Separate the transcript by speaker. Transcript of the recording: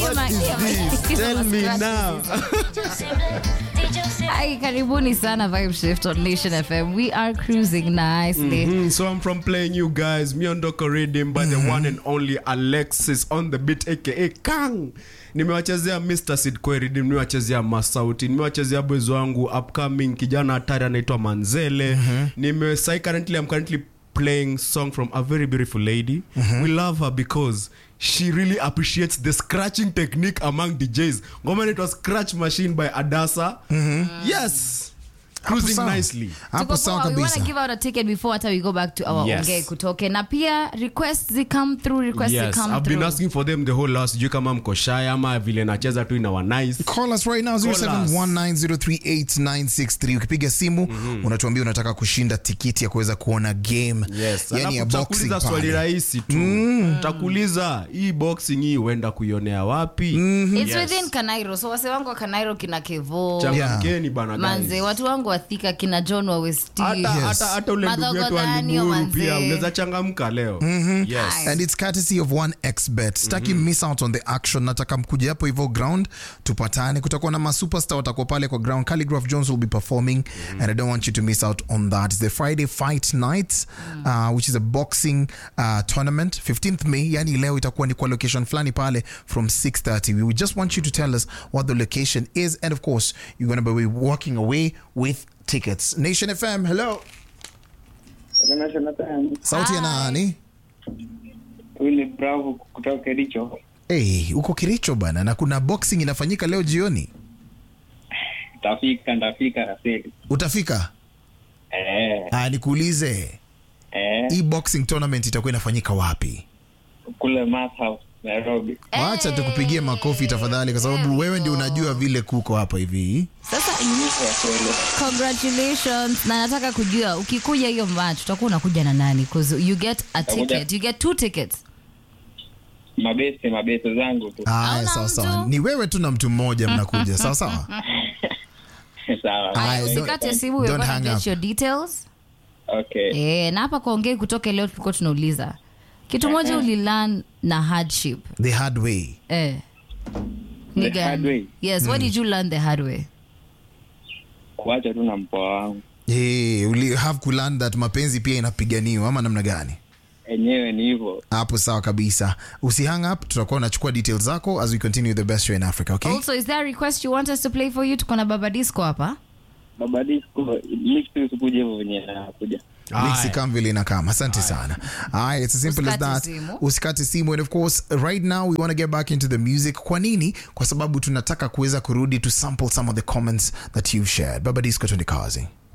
Speaker 1: What is this? Tell me now.
Speaker 2: Hi, karibuni sana Vibe Shift on Nation FM. We are cruising nicely.
Speaker 1: Mm, so I'm from playing you guys. Miondoko Redeem by the one and only Alexis on the beat aka Kang. Nimewachezea Mr. Sid Koi Redeem, nimewachezea Masauti, nimewachezea boys wangu upcoming kijana hatari anaitwa Manzele. Nime sai currently I'm currently playing song from a very beautiful lady. We love her because she really appreciates the scratching technique among DJs. Ngoma inaitwa Scratch Machine by Adasa. Yes. Cruising
Speaker 3: sawa.
Speaker 1: nicely.
Speaker 3: hapo
Speaker 2: Tuko
Speaker 3: sawa
Speaker 2: poa. We want to
Speaker 3: kabisa
Speaker 2: give out a ticket before hata we go back to our
Speaker 1: Yes.
Speaker 2: ongee kutoke na pia requests zi come through requests
Speaker 1: yes,
Speaker 2: zi come
Speaker 1: I've been
Speaker 2: through
Speaker 1: asking for them the whole last sijui kama mko shy ama vile nacheza tu inawa nice
Speaker 3: call us right now
Speaker 1: us.
Speaker 3: 0719038963 ukipiga simu unatuambia unataka kushinda tikiti ya kuweza kuona game
Speaker 1: yes.
Speaker 3: yani ya
Speaker 1: Alafu
Speaker 3: boxing
Speaker 1: tutakuuliza swali
Speaker 3: pale.
Speaker 1: rahisi tu takuuliza hii boxing hii huenda kuionea wapi
Speaker 2: It's
Speaker 1: Yes.
Speaker 2: within Kanairo so wase wangu wa Kanairo kina Kevo
Speaker 1: changamkeni bana guys.
Speaker 2: manze watu wangu wathika kina John wa Westi
Speaker 1: hata
Speaker 3: Yes.
Speaker 1: hata hata ule ndugu
Speaker 2: Madhogodhanio,
Speaker 1: wetu alimuru
Speaker 2: manze.
Speaker 1: pia unaweza changamka leo yes.
Speaker 3: and it's courtesy of 1xbet sitaki miss out on the action nataka mkuja hapo hivyo ground tupatane kutakuwa na masuperstar watakuwa pale kwa ground calligraph jones will be performing and i don't want you to miss out on that it's the friday fight night uh, which is a boxing uh, tournament 15th may yani leo itakuwa ni kwa location fulani pale from 630 we would just want you to tell us what the location is and of course you're going to be walking away with tickets nation fm hello sauti ya nani
Speaker 4: Huyu ni Bravo kutoka Kericho.
Speaker 3: Hey, uko Kiricho bana na kuna boxing inafanyika leo jioni.
Speaker 4: Tafika ndafika Raseli.
Speaker 3: Utafika?
Speaker 4: Eh,
Speaker 3: Ah, nikuulize.
Speaker 4: eh,
Speaker 3: Hii boxing tournament itakuwa inafanyika wapi?
Speaker 4: kule Mass House Nairobi.
Speaker 3: Wacha tukupigie makofi tafadhali kwa sababu wewe ndio unajua vile kuko hapa hivi.
Speaker 2: sasa congratulations na nataka kujua ukikuja hiyo match utakuwa unakuja na nani because you get a ticket you get two tickets
Speaker 4: Mabese mabese zangu tu.
Speaker 3: Haya,
Speaker 2: Hauna
Speaker 3: sawa sawa.
Speaker 2: mtu?
Speaker 3: Ni wewe tu na mtu mmoja mnakuja. Sawa sawa.
Speaker 4: Sawa.
Speaker 3: Haya, don't-
Speaker 2: usikate simu we're
Speaker 3: don't
Speaker 2: gonna
Speaker 3: hang
Speaker 2: get
Speaker 3: up.
Speaker 2: your details
Speaker 4: Okay.
Speaker 2: eh na hapa kuongei kutoke leo tulikuwa tunauliza kitu moja ulilearn na hardship
Speaker 3: The hard way.
Speaker 2: eh ni
Speaker 4: The
Speaker 2: gani?
Speaker 4: hard way?
Speaker 2: yes what did you learn the hard way
Speaker 4: Kuacha tu na mpoa wangu.
Speaker 3: Hey, uli have to learn that mapenzi pia inapiganiwa ama namna gani?
Speaker 4: Enyewe ni hivyo.
Speaker 3: Hapo sawa kabisa. Usihang up, tutakuwa unachukua details zako as we continue the best show in Africa, okay?
Speaker 2: also is there a request you want us to play for you tuko na baba disco hapa
Speaker 4: Baba disco mix tu usikuje hivyo venye nakuja.
Speaker 3: mixi kama vile inakama asante sana Alright, it's as simple as
Speaker 2: Usikate
Speaker 3: that
Speaker 2: simu.
Speaker 3: usikate simu and of course right now we want to get back into the music kwa nini kwa sababu tunataka kuweza kurudi to sample some of the comments that you've shared baba disco twende kazi